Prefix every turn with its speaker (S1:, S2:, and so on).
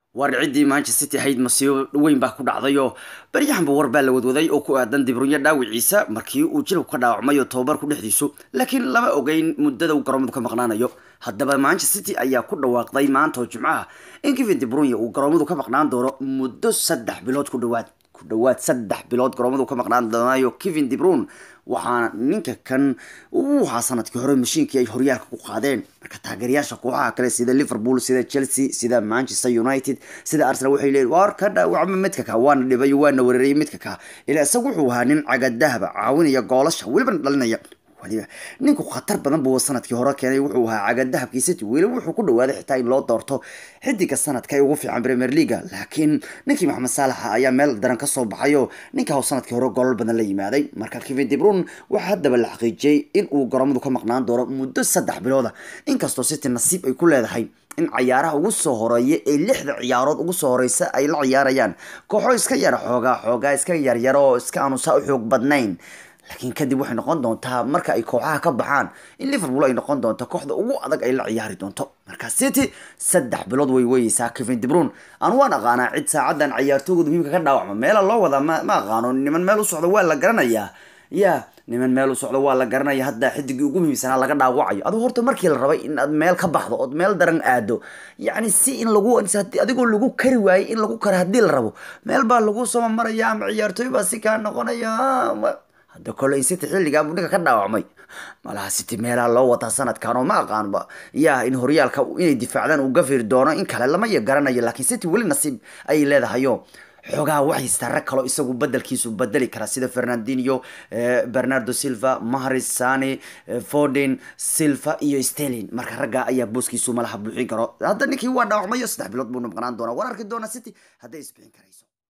S1: war ciddii manchester city ahayd masiibo weyn baa ku dhacdayoo baryahanba war baa la wadwaday oo ku aadan dibrunyo dhaawiciisa markii uu jilabku ka dhaawacmay oo tababarku dhexdiisu laakiin lama ogeyn muddada uu garoomadu ka maqnaanayo haddaba manchester city ayaa ku dhawaaqday maanta oo jimcaha in kevin dibrunya uu garoomadu ka maqnaan doono muddo saddex bilood ku dhawaad ku dhawaad saddex bilood garoomadu ka maqnaan doonayo kevin dibrun waxaana ninka kan uu ahaa sanadkii hore mashiinkii ay horyaalka ku qaadeen marka taageerayaasha kooxaha kale sida liverpool sida chelsea sida manchester united sida arsenal waxay leeyihin waar ka dhaawacma midka ka waana dhibay waana weerarayay midka ka ilaa isagu wuxuu ahaa nin cagadahaba caawinaya goolasha welibana dhalinaya waliba ninku khatar badan buu sanadkii hore keenay wuxuu ahaa cagadahabkii city weliba wuxuu ku dhawaaday xitaa in loo doorto xidiga sanadka ee ugu fiican premier leaga laakiin ninkii maxamed saalaxa ayaa meel daran kasoo baxayo ninka hau sanadkii hore golol badan la yimaaday marka kevin debrun waxaa haddaba la xaqiijiyey in uu garoomadu ka maqnaan doono muddo saddex bilooda inkastoo city nasiib ay ku leedahay in cayaaraha ugu soo horeeya ee lixda ciyaarood ugu soo horeysa ay la ciyaarayaan kooxo iska yara xoogaa xoogaa iska yaryaro oo iska aanusaa u xoog badnayn laakiin kadib waxay noqon doontaa marka ay kooxaha ka baxaan in liverpool ay noqon doonto kooxda ugu adag ay la ciyaari doonto marka city saddex bilood way weyeysaa kevin debrun aan waan aqaanaa cid saacadan ciyaartooygood muhiimka ka dhaawacma meela loo wadaa ma ma aqaano niman meel u socda waa la garanayaa ya niman meel u socda waa la garanaya hadda xidigii ugu muhiimsanaa laga dhaawacayo aduu horta markii la rabay in aad meel ka baxdo ood meel daran aado yacni si in lagu adigoo lagu kari waayey in lagu karo haddii la rabo meel baa lagu soo maraya ama ciyaartooy baa si kaa noqonaya hadda kole in city xilligaa buu ninka ka dhaawacmay malaha city meelaha loo wataa sanadkan oo ma aqaanba ya in horyaalka inay difaacdaan uu gafiri doono in kale lama garanayo laakiin city weli nasiib ayay leedahayo xoogaha waxay haystaa rag kaloo isagu bedelkiisu bedeli kara sida fernandinho bernardo silva mahris sane foden silva iyo stelin marka ragga ayaa booskiisu malaha buuxin karo hadda ninkii waa dhaawacmayo saddex bilood buu maqnaan doonaa war arki doona city hadday isbixin karayso